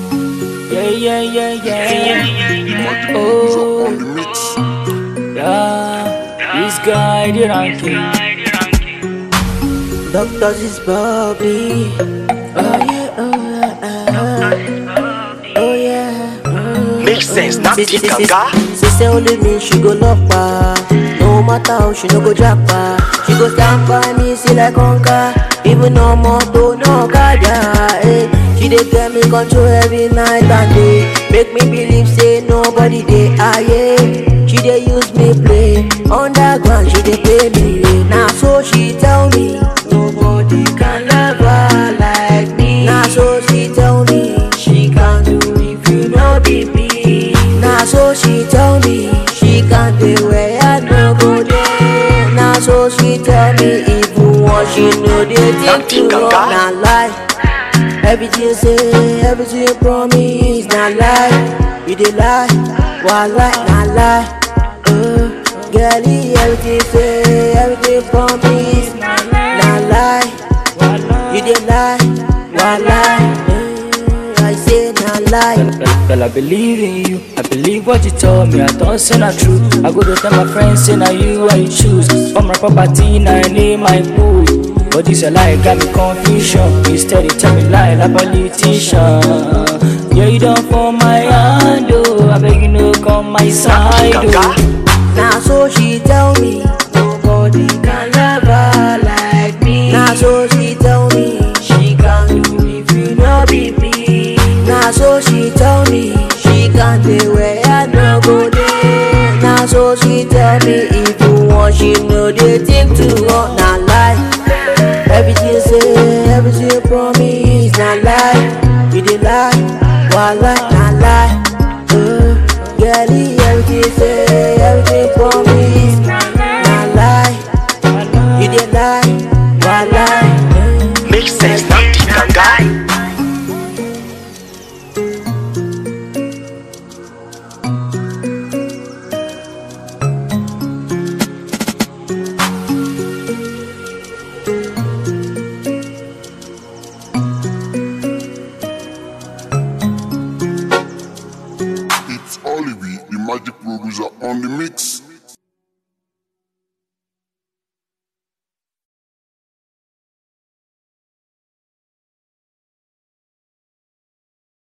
Yeah, yeah, yeah, yeah. Oh, on the mix. yeah. This guy, the ranking. Doctors is Bobby. Oh yeah, oh yeah, oh yeah. Make sense, not She- she- the she- gaga. She say only me, she go love pa. No matter how she no go jack pa. She go stand by me, see like conquer. Even no moto, no kaja. Eh. She dey get me control every night and day. Make me believe say nobody dey ah yeah. She dey use me play. Underground she dey pay me. Yeah. Now so she tell me nobody can love her like me. Now so she tell me she can do if you no be me. Now so she tell me she can do where I no go there. Now so she tell me even what she know they think Nothing to can run guide. na lie. Everything say, everything promise na lie. You dey lie, why lie na lie. Uh, girlie, everything say, everything promise na lie. You dey lie, why lie. Uh, I say na lie. Girl, I believe in you. I believe what you told me. I don't say not true. I go to tell my friends, say now you I choose. From my property, now I name my pool. But this a lie, got me confusion. Instead, you tell me lie like politician. Yeah, you don't for my hand, oh. I beg you no come my side, gaga. oh. Now so she tell me nobody can love her like me. Now so she tell me she can do if you no be me. Now so she tell me she can do where I no go there. Now so she tell me if you want she know they think to run na lie. Everything say everything promise na lie. You dey lie, why lie na lie. Uh, girlie, everything say everything promise na lie. You dey lie, why lie. Uh, Make sense, not the gaga. It's Oliver, the magic producer on the mix.